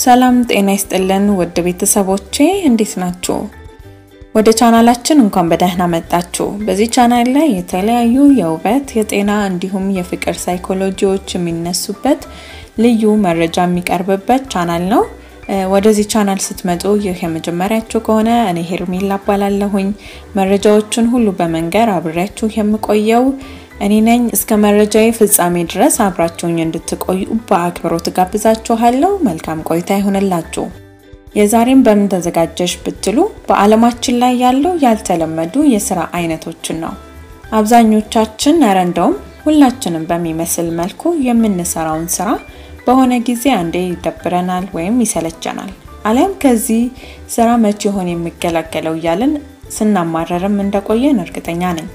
ሰላም ጤና ይስጥልን ውድ ቤተሰቦቼ እንዴት ናችሁ? ወደ ቻናላችን እንኳን በደህና መጣችሁ። በዚህ ቻናል ላይ የተለያዩ የውበት፣ የጤና እንዲሁም የፍቅር ሳይኮሎጂዎች የሚነሱበት ልዩ መረጃ የሚቀርብበት ቻናል ነው። ወደዚህ ቻናል ስትመጡ ይህ የመጀመሪያችሁ ከሆነ እኔ ሄርሜላ እባላለሁኝ። መረጃዎቹን ሁሉ በመንገር አብሬያችሁ የምቆየው እኔ ነኝ። እስከ መረጃዬ ፍጻሜ ድረስ አብራችሁኝ እንድትቆዩ በአክብሮት ጋብዛችኋለሁ። መልካም ቆይታ ይሆንላችሁ። የዛሬም በምን ተዘጋጀሽ ብትሉ በዓለማችን ላይ ያለው ያልተለመዱ የስራ አይነቶችን ነው። አብዛኞቻችን ኧረ እንደውም ሁላችንም በሚመስል መልኩ የምንሰራውን ስራ በሆነ ጊዜ አንዴ ይደብረናል ወይም ይሰለቸናል። አሊያም ከዚህ ስራ መቼ ይሆን የሚገላገለው እያልን ስናማረርም እንደቆየን እርግጠኛ ነኝ።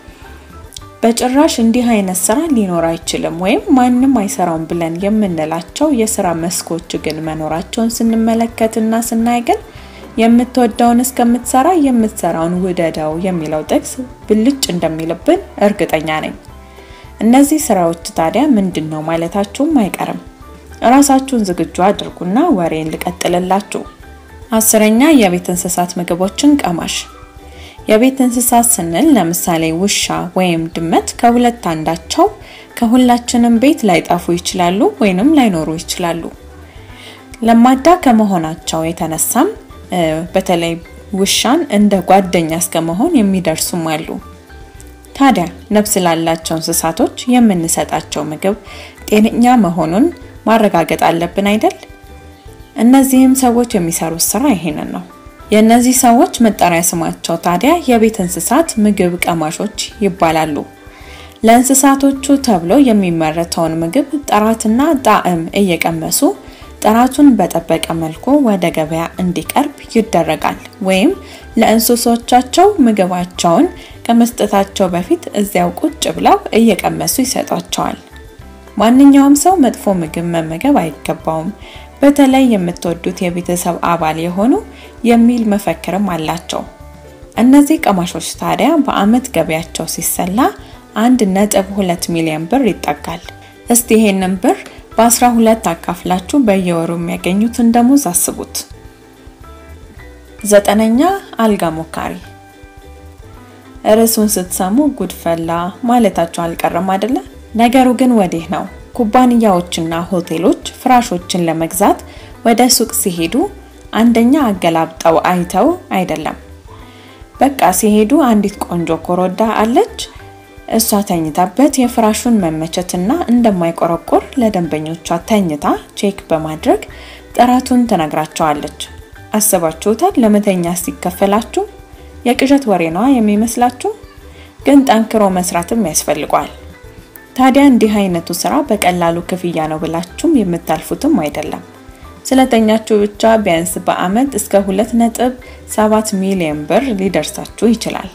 በጭራሽ እንዲህ አይነት ስራ ሊኖር አይችልም ወይም ማንም አይሰራውም ብለን የምንላቸው የስራ መስኮች ግን መኖራቸውን ስንመለከትና ስናይ ግን የምትወደውን እስከምትሰራ የምትሰራውን ውደደው የሚለው ጥቅስ ብልጭ እንደሚልብን እርግጠኛ ነኝ። እነዚህ ስራዎች ታዲያ ምንድን ነው ማለታችሁም አይቀርም። እራሳችሁን ዝግጁ አድርጉና ወሬን ልቀጥልላችሁ። አስረኛ የቤት እንስሳት ምግቦችን ቀማሽ። የቤት እንስሳት ስንል ለምሳሌ ውሻ ወይም ድመት ከሁለት አንዳቸው ከሁላችንም ቤት ላይጠፉ ይችላሉ ወይንም ላይኖሩ ይችላሉ። ለማዳ ከመሆናቸው የተነሳም በተለይ ውሻን እንደ ጓደኛ እስከመሆን የሚደርሱም አሉ። ታዲያ ነፍስ ላላቸው እንስሳቶች የምንሰጣቸው ምግብ ጤነኛ መሆኑን ማረጋገጥ አለብን አይደል? እነዚህም ሰዎች የሚሰሩት ስራ ይሄንን ነው። የእነዚህ ሰዎች መጠሪያ ስማቸው ታዲያ የቤት እንስሳት ምግብ ቀማሾች ይባላሉ። ለእንስሳቶቹ ተብሎ የሚመረተውን ምግብ ጥራትና ጣዕም እየቀመሱ ጥራቱን በጠበቀ መልኩ ወደ ገበያ እንዲቀርብ ይደረጋል። ወይም ለእንስሶቻቸው ምግባቸውን ከመስጠታቸው በፊት እዚያው ቁጭ ብለው እየቀመሱ ይሰጧቸዋል። ማንኛውም ሰው መጥፎ ምግብ መመገብ አይገባውም፣ በተለይ የምትወዱት የቤተሰብ አባል የሆኑ የሚል መፈክርም አላቸው። እነዚህ ቀማሾች ታዲያ በአመት ገበያቸው ሲሰላ አንድ ነጥብ ሁለት ሚሊዮን ብር ይጠጋል። እስቲ ይሄንን ብር በ12 አካፍላችሁ በየወሩ የሚያገኙትን ደሞዝ አስቡት። ዘጠነኛ አልጋ ሞካሪ። ርዕሱን ስትሰሙ ጉድፈላ ማለታቸው አልቀረም አይደለ? ነገሩ ግን ወዲህ ነው። ኩባንያዎችና ሆቴሎች ፍራሾችን ለመግዛት ወደ ሱቅ ሲሄዱ አንደኛ አገላብጠው አይተው አይደለም። በቃ ሲሄዱ አንዲት ቆንጆ ኮረዳ አለች፣ እሷ ተኝታበት የፍራሹን መመቸትና እንደማይቆረቆር ለደንበኞቿ ተኝታ ቼክ በማድረግ ጥራቱን ትነግራቸዋለች። አስባችሁታል? ለመተኛ ሲከፈላችሁ የቅዠት ወሬ ነዋ የሚመስላችሁ፣ ግን ጠንክሮ መስራትም ያስፈልገዋል። ታዲያ እንዲህ አይነቱ ስራ በቀላሉ ክፍያ ነው ብላችሁም የምታልፉትም አይደለም። ስለተኛችሁ ብቻ ቢያንስ በአመት እስከ 2.7 ሚሊዮን ብር ሊደርሳችሁ ይችላል።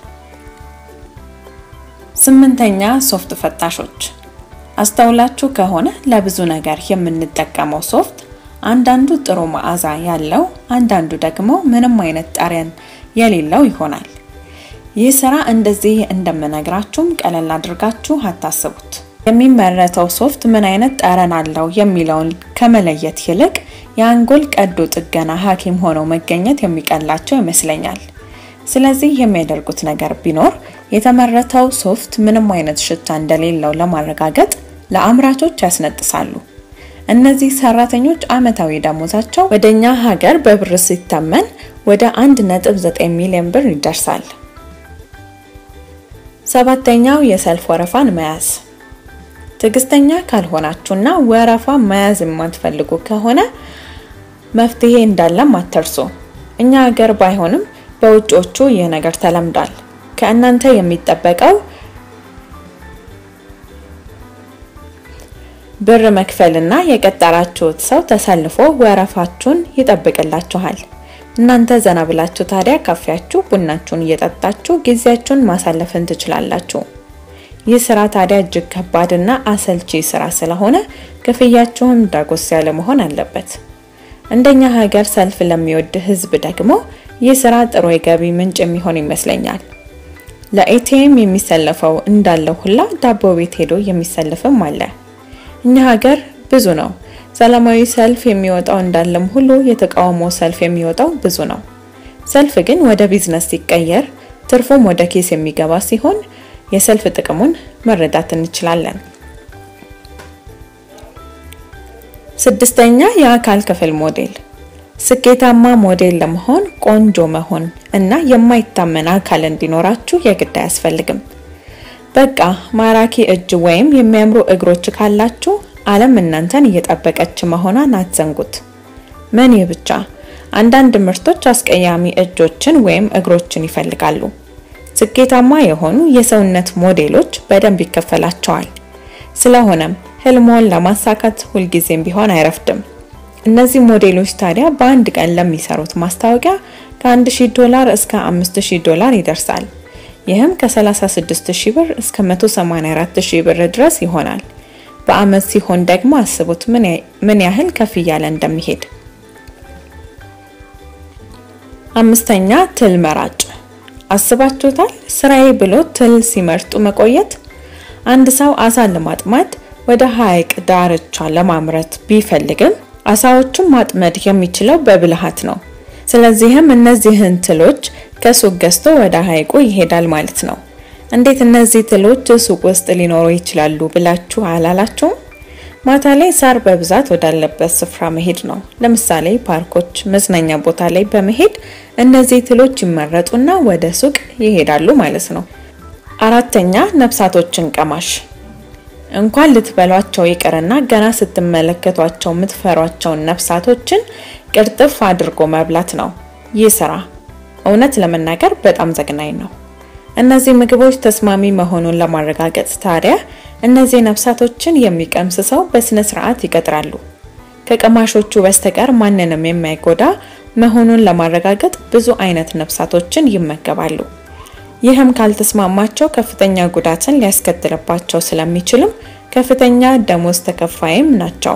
ስምንተኛ ሶፍት ፈታሾች። አስተውላችሁ ከሆነ ለብዙ ነገር የምንጠቀመው ሶፍት አንዳንዱ ጥሩ መዓዛ ያለው፣ አንዳንዱ ደግሞ ምንም አይነት ጠረን የሌለው ይሆናል። ይህ ስራ እንደዚህ እንደምነግራችሁም ቀለል አድርጋችሁ አታስቡት። የሚመረተው ሶፍት ምን አይነት ጠረን አለው የሚለውን ከመለየት ይልቅ የአንጎል ቀዶ ጥገና ሐኪም ሆነው መገኘት የሚቀላቸው ይመስለኛል። ስለዚህ የሚያደርጉት ነገር ቢኖር የተመረተው ሶፍት ምንም አይነት ሽታ እንደሌለው ለማረጋገጥ ለአምራቾች ያስነጥሳሉ። እነዚህ ሰራተኞች አመታዊ ደሞዛቸው ወደኛ ሀገር በብር ሲተመን ወደ 1.9 ሚሊዮን ብር ይደርሳል። ሰባተኛው የሰልፍ ወረፋን መያዝ። ትዕግስተኛ ካልሆናችሁና ወረፋ መያዝ የማትፈልጉ ከሆነ መፍትሄ እንዳለም አትርሱ። እኛ ሀገር ባይሆንም በውጮቹ ይህ ነገር ተለምዷል። ከእናንተ የሚጠበቀው ብር መክፈልና የቀጠራችሁት ሰው ተሰልፎ ወረፋችሁን ይጠብቅላችኋል። እናንተ ዘና ብላችሁ ታዲያ ካፌያችሁ ቡናችሁን እየጠጣችሁ ጊዜያችሁን ማሳለፍን ትችላላችሁ። ይህ ስራ ታዲያ እጅግ ከባድና አሰልቺ ስራ ስለሆነ ክፍያችሁም ዳጎስ ያለ መሆን አለበት። እንደኛ ሀገር ሰልፍ ለሚወድ ህዝብ ደግሞ ይህ ስራ ጥሩ የገቢ ምንጭ የሚሆን ይመስለኛል። ለኤቲኤም የሚሰለፈው እንዳለው ሁላ ዳቦ ቤት ሄዶ የሚሰልፍም አለ። እኛ ሀገር ብዙ ነው። ሰላማዊ ሰልፍ የሚወጣው እንዳለም ሁሉ የተቃውሞ ሰልፍ የሚወጣው ብዙ ነው። ሰልፍ ግን ወደ ቢዝነስ ሲቀየር ትርፉም ወደ ኬስ የሚገባ ሲሆን የሰልፍ ጥቅሙን መረዳት እንችላለን። ስድስተኛ የአካል ክፍል ሞዴል። ስኬታማ ሞዴል ለመሆን ቆንጆ መሆን እና የማይታመን አካል እንዲኖራችሁ የግድ አያስፈልግም። በቃ ማራኪ እጅ ወይም የሚያምሩ እግሮች ካላችሁ ዓለም እናንተን እየጠበቀች መሆኗን አትዘንጉት። ምን ይህ ብቻ፣ አንዳንድ ምርቶች አስቀያሚ እጆችን ወይም እግሮችን ይፈልጋሉ። ስኬታማ የሆኑ የሰውነት ሞዴሎች በደንብ ይከፈላቸዋል። ስለሆነም ህልሞን ለማሳካት ሁልጊዜም ቢሆን አይረፍድም። እነዚህ ሞዴሎች ታዲያ በአንድ ቀን ለሚሰሩት ማስታወቂያ ከ1000 ዶላር እስከ 5000 ዶላር ይደርሳል። ይህም ከ36000 ብር እስከ 184000 ብር ድረስ ይሆናል። በአመት ሲሆን ደግሞ አስቡት ምን ያህል ከፍ እያለ እንደሚሄድ። አምስተኛ ትል መራጭ። አስባችሁታል? ስራዬ ብሎ ትል ሲመርጡ መቆየት። አንድ ሰው አሳ ለማጥመድ ወደ ሐይቅ ዳርቻ ለማምረት ቢፈልግም አሳዎቹን ማጥመድ የሚችለው በብልሃት ነው። ስለዚህም እነዚህን ትሎች ከሱቅ ገዝቶ ወደ ሐይቁ ይሄዳል ማለት ነው። እንዴት እነዚህ ትሎች ሱቅ ውስጥ ሊኖሩ ይችላሉ ብላችሁ አላላችሁም? ማታ ላይ ሳር በብዛት ወዳለበት ስፍራ መሄድ ነው። ለምሳሌ ፓርኮች፣ መዝናኛ ቦታ ላይ በመሄድ እነዚህ ትሎች ይመረጡና ወደ ሱቅ ይሄዳሉ ማለት ነው። አራተኛ ነፍሳቶችን ቀማሽ እንኳን ልትበሏቸው ይቅርና ገና ስትመለከቷቸው የምትፈሯቸውን ነፍሳቶችን ቅርጥፍ አድርጎ መብላት ነው ይህ ስራ። እውነት ለመናገር በጣም ዘግናኝ ነው። እነዚህ ምግቦች ተስማሚ መሆኑን ለማረጋገጥ ታዲያ እነዚህ ነፍሳቶችን የሚቀምስ ሰው በስነ ስርዓት ይቀጥራሉ። ከቀማሾቹ በስተቀር ማንንም የማይጎዳ መሆኑን ለማረጋገጥ ብዙ አይነት ነፍሳቶችን ይመገባሉ። ይህም ካልተስማማቸው ከፍተኛ ጉዳትን ሊያስከትልባቸው ስለሚችልም ከፍተኛ ደሞዝ ተከፋይም ናቸው።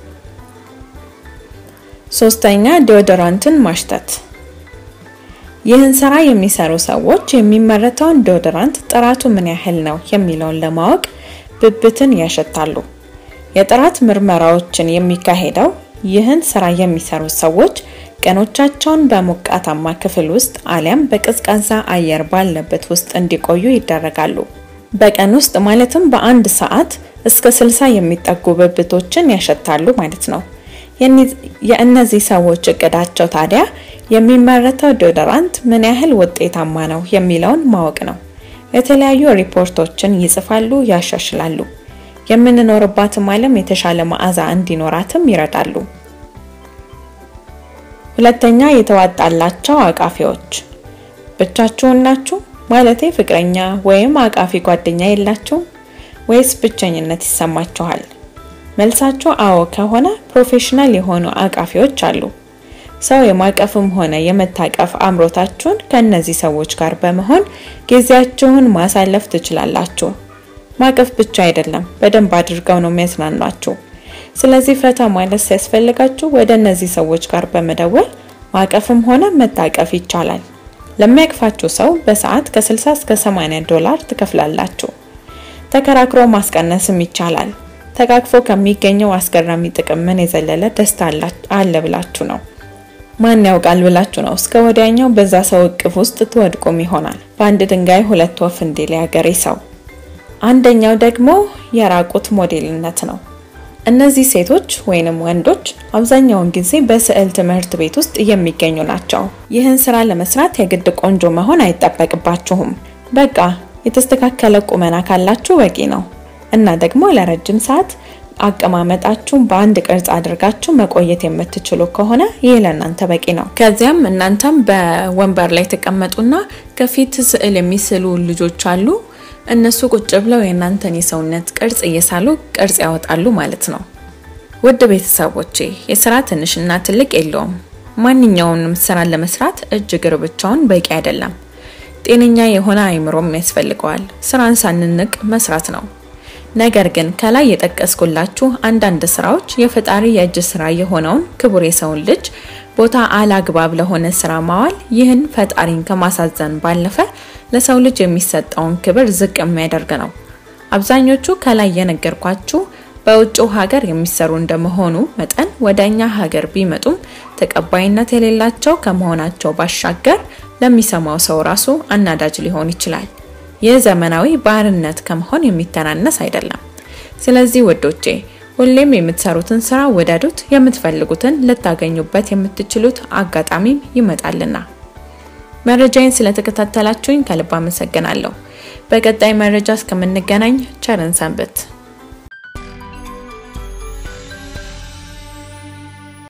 ሶስተኛ ዲዮዶራንትን ማሽተት። ይህን ስራ የሚሰሩ ሰዎች የሚመረተውን ዲዮዶራንት ጥራቱ ምን ያህል ነው የሚለውን ለማወቅ ብብትን ያሸታሉ። የጥራት ምርመራዎችን የሚካሄደው ይህን ስራ የሚሰሩ ሰዎች ቀኖቻቸውን በሞቃታማ ክፍል ውስጥ አሊያም በቀዝቃዛ አየር ባለበት ውስጥ እንዲቆዩ ይደረጋሉ። በቀን ውስጥ ማለትም በአንድ ሰዓት እስከ 60 የሚጠጉ ብብቶችን ያሸታሉ ማለት ነው። የእነዚህ ሰዎች እቅዳቸው ታዲያ የሚመረተው ዲዮዶራንት ምን ያህል ውጤታማ ነው የሚለውን ማወቅ ነው። የተለያዩ ሪፖርቶችን ይጽፋሉ፣ ያሻሽላሉ። የምንኖርባትም ዓለም የተሻለ መዓዛ እንዲኖራትም ይረዳሉ። ሁለተኛ የተዋጣላቸው አቃፊዎች። ብቻችሁን ናችሁ? ማለቴ ፍቅረኛ ወይም አቃፊ ጓደኛ የላችሁም ወይስ ብቸኝነት ይሰማችኋል? መልሳችሁ አዎ ከሆነ ፕሮፌሽናል የሆኑ አቃፊዎች አሉ። ሰው የማቀፍም ሆነ የመታቀፍ አምሮታችሁን ከእነዚህ ሰዎች ጋር በመሆን ጊዜያችሁን ማሳለፍ ትችላላችሁ። ማቀፍ ብቻ አይደለም፣ በደንብ አድርገው ነው የሚያዝናኗችሁ። ስለዚህ ፈታ ማለት ሲያስፈልጋችሁ ወደ እነዚህ ሰዎች ጋር በመደወል ማቀፍም ሆነ መታቀፍ ይቻላል። ለሚያቅፋችሁ ሰው በሰዓት ከ60 እስከ 80 ዶላር ትከፍላላችሁ። ተከራክሮ ማስቀነስም ይቻላል። ተቃቅፎ ከሚገኘው አስገራሚ ጥቅም ምን የዘለለ ደስታ አለ ብላችሁ ነው? ማን ያውቃል ብላችሁ ነው? እስከ ወዲያኛው በዛ ሰው እቅፍ ውስጥ ትወድቁም ይሆናል። በአንድ ድንጋይ ሁለት ወፍ እንዲል ያገሬ ሰው። አንደኛው ደግሞ የራቁት ሞዴልነት ነው። እነዚህ ሴቶች ወይንም ወንዶች አብዛኛውን ጊዜ በስዕል ትምህርት ቤት ውስጥ የሚገኙ ናቸው። ይህን ስራ ለመስራት የግድ ቆንጆ መሆን አይጠበቅባችሁም። በቃ የተስተካከለ ቁመና ካላችሁ በቂ ነው እና ደግሞ ለረጅም ሰዓት አቀማመጣችሁን በአንድ ቅርጽ አድርጋችሁ መቆየት የምትችሉ ከሆነ ይህ ለእናንተ በቂ ነው። ከዚያም እናንተም በወንበር ላይ ተቀመጡና ከፊት ስዕል የሚስሉ ልጆች አሉ እነሱ ቁጭ ብለው የእናንተን የሰውነት ቅርጽ እየሳሉ ቅርጽ ያወጣሉ ማለት ነው። ውድ ቤተሰቦቼ የስራ ትንሽና ትልቅ የለውም። ማንኛውንም ስራ ለመስራት እጅ እግር ብቻውን በቂ አይደለም። ጤነኛ የሆነ አይምሮም ያስፈልገዋል። ስራን ሳንንቅ መስራት ነው። ነገር ግን ከላይ የጠቀስኩላችሁ አንዳንድ ስራዎች የፈጣሪ የእጅ ስራ የሆነውን ክቡር የሰውን ልጅ ቦታ አላግባብ ለሆነ ስራ ማዋል ይህን ፈጣሪን ከማሳዘን ባለፈ ለሰው ልጅ የሚሰጠውን ክብር ዝቅ የሚያደርግ ነው። አብዛኞቹ ከላይ የነገርኳችሁ በውጭው ሀገር የሚሰሩ እንደመሆኑ መጠን ወደ እኛ ሀገር ቢመጡም ተቀባይነት የሌላቸው ከመሆናቸው ባሻገር ለሚሰማው ሰው ራሱ አናዳጅ ሊሆን ይችላል። ይህ ዘመናዊ ባርነት ከመሆን የሚተናነስ አይደለም። ስለዚህ ውዶቼ ሁሌም የምትሰሩትን ስራ ወደዱት። የምትፈልጉትን ልታገኙበት የምትችሉት አጋጣሚ ይመጣልና። መረጃዬን ስለተከታተላችሁኝ ከልብ አመሰግናለሁ። በቀጣይ መረጃ እስከምንገናኝ ቸርን ሰንብት።